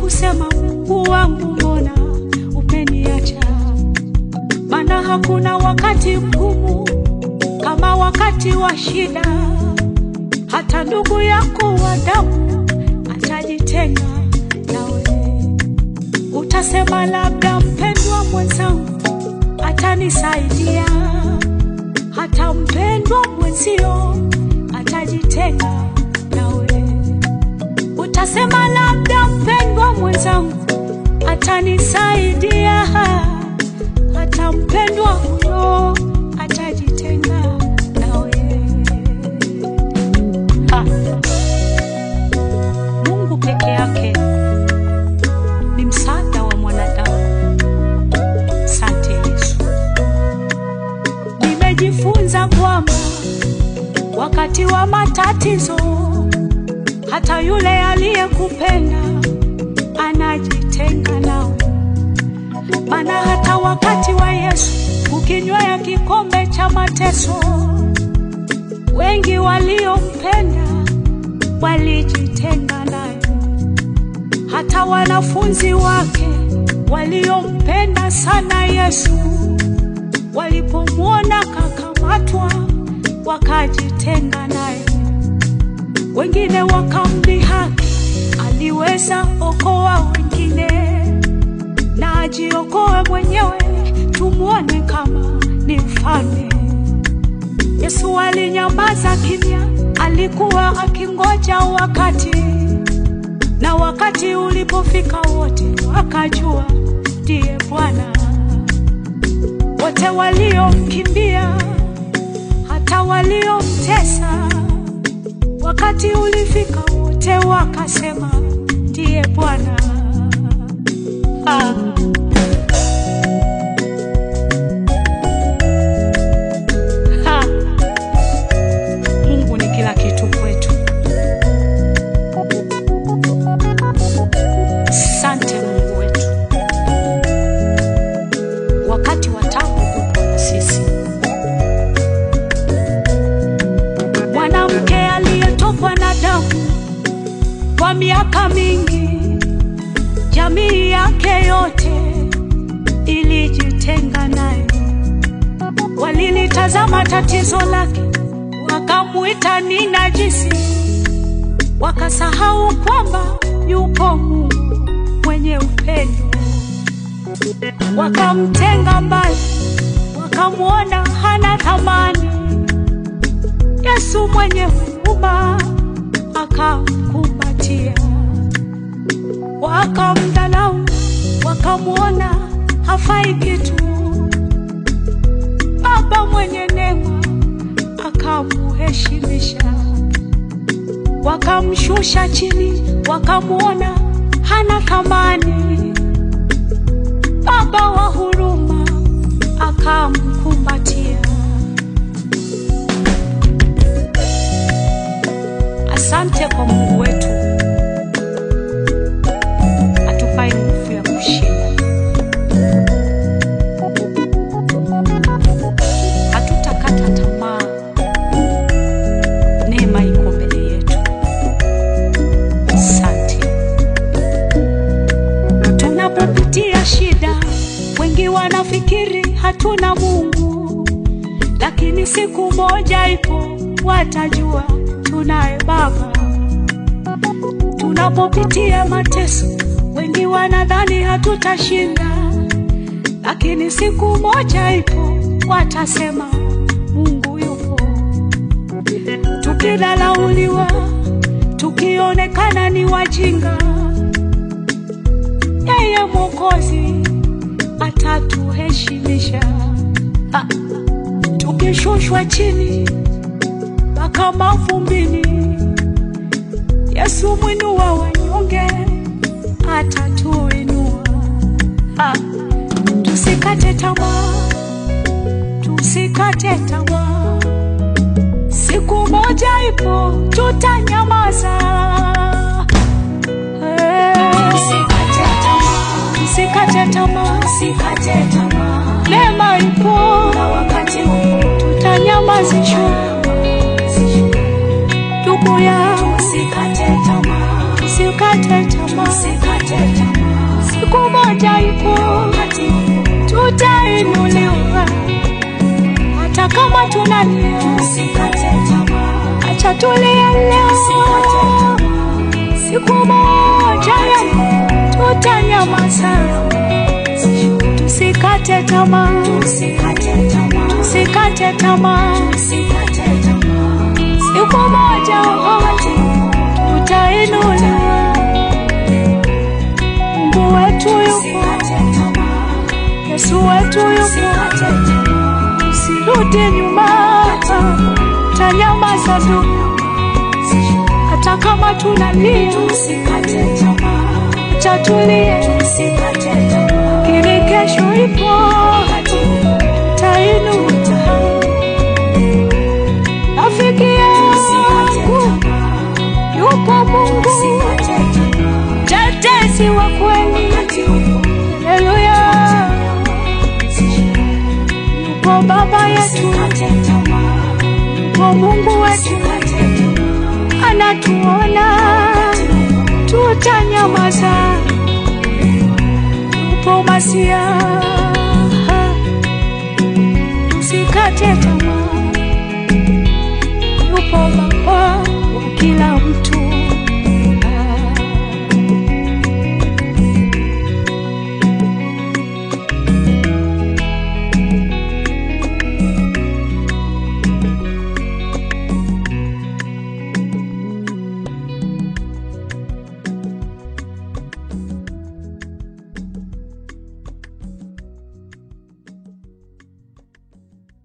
kusema Mungu wangu, mbona umeniacha? Maana hakuna wakati mgumu kama wakati wa shida. Hata ndugu yako wa damu atajitenga nawe. Utasema labda mpendwa mwenzangu atanisaidia, hata mpendwa mwenzio atajitenga nawe. Utasema labda mpendwa mwenzangu atanisaidia, hata mpendwa huyo atajitenga nawe. Ha. Mungu peke yake ni msaada wa mwanadamu. Asante Yesu. Nimejifunza kwamba wakati wa matatizo, hata yule aliyekupenda anajitenga nawe. Maana hata wakati wa Yesu ukinywea kikombe cha mateso, wengi waliompenda walijitenga naye. Hata wanafunzi wake waliompenda sana Yesu walipomwona kakamatwa, wakajitenga naye. Wengine wakamdhihaki, aliweza okoa wengine na ajiokoe mwenyewe, tumwone kama ni mfalme. Yesu alinyamaza kimya, alikuwa akingoja wakati, na wakati ulipofika wote wakajua ndiye Bwana. Wote waliomkimbia, hata waliomtesa, wakati ulifika wote wakasema ndiye Bwana. Ah. Ha. Mungu ni kila kitu kwetu. Asante Mungu wetu, wakati wa taabu upo na sisi. Mwanamke aliyetokwa na damu kwa miaka mingi, jamii yake yote ilijitenga naye. Walilitazama tatizo lake, wakamwita ni najisi, wakasahau kwamba yupo Mungu mwenye upendo. Wakamtenga mbali, wakamwona hana thamani. Yesu mwenye huruma akamkumbatia, wakamdhalau, wakamwona hafai kitu. Baba mwenye neema akamuheshimisha, wakamshusha chini, wakamwona hana thamani. Baba wa huruma akamkumbatia. Asante kwa Mungu wetu atupae nguvu ya kushinda. Hatutakata tamaa, neema iko mbele yetu. Asante. Tunapopitia shida, wengi wanafikiri hatuna Mungu, lakini siku moja ipo watajua tunaye Baba. Tunapopitia mateso, wengi wanadhani hatutashinda, lakini siku moja ipo watasema Mungu yupo. Tukidharauliwa, tukionekana ni wajinga, yeye Mwokozi atatuheshimisha. Ah, Tukishushwa chini mpaka mavumbini, Yesu mwinua wanyonge atatuinua. Ah, Tusikate tamaa, tusikate tamaa, siku moja ipo tutanyamaza. Eh, Usikate tamaa, Tusikate tamaa, usikate tamaa, neema ipo, na wakati upo tutanyamazishwa. Ndugu yangu, usikate tamaa, usikate tamaa, usikate tamaa. mmoja yupo, wakati huu tutainuliwa hata kama tunalia. usikate tamaa, Acha tulie leo, usikate tamaa, siku moja ya tutanyamaza. Tusikate tamaa, usikate tamaa, tusikate tamaa, usikate tamaa, siku moja wakati huu tutainuliwa. Mungu wetu yupo, usikate tamaa, Yesu wetu yupo, usikate tamaa, usirudi nyuma, tanyamaza tu, hata kama tunalia, usikate tamaa, acha tulie, usikate tamaa, ili kesho ipo, wakati huu tainuka. Rafiki usikate yangu tamaa, yupo Mungu, usikate tamaa, tetesi wa kweli, wakati huu haleluya. Yupo Baba yetu, usikate tamaa, yupo Mungu wetu, usikate tamaa, anatuona, tutanyamaza. Yupo Masia, usikate tamaa.